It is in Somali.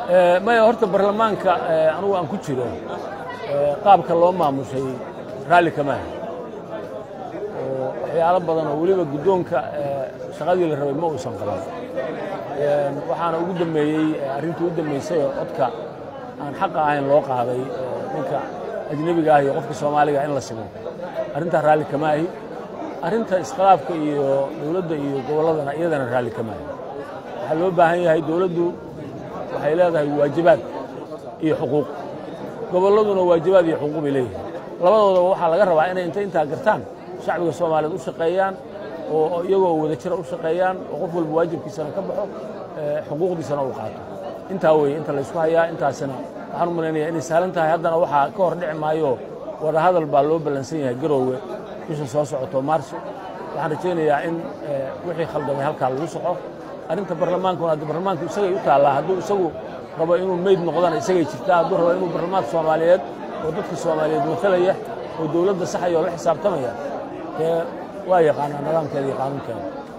maya horta baarlamaanka anugu aan ku jiro qaabka loo maamushay raalli kamaaha oo waxyaalo badan oo weliba guddoonka shaqadii la rabay ma uusan qaban waxaana ugu dambeeyey arrintii u dambaysay oo codka aan xaqa ahayn loo qaaday ninka ajnebiga ah iyo qofka soomaaliga in la simo arrintaa raalli kamaahi arrinta iskhilaafka iyo dowladda iyo gobolladana iyadana raalli kamaahi waxaa loo baahan yahay dowladdu waxay leedahay waajibaad iyo xuquuq gobolladuna waajibaad iyo xuquuq bay leeyihin labadoodaba waxaa laga rabaa inay inta intaa gartaan shacbiga soomaaliyeed u shaqeeyaan oo iyagoo wada jira u shaqeeyaan oo qof walba waajibkiisana ka baxo xuquuqdiisana uu qaato intaa weeye inta laysku hayaa intaasina waxaan u malaynayaa inay sahlan tahay haddana waxaa ka hor dhici maayo wada hadal baa loo ballansan yahay garoowe bisha soo socoto maarso waxaan rajaynayaa in wixii khaldamay halkaa lagu soxo arrinta barlamaankuna hadda barlamaanku isagay u taallaa hadduu isagu rabo inuu meyd noqdana isagay jirtaa hadduu rabo inuu barlamaanka soomaaliyeed oo dadka soomaaliyeed matalaya oo dowladda saxaya oo la xisaabtamaya dee waa yaqaanaa nidaamkeeda iyo qaanuunkeeda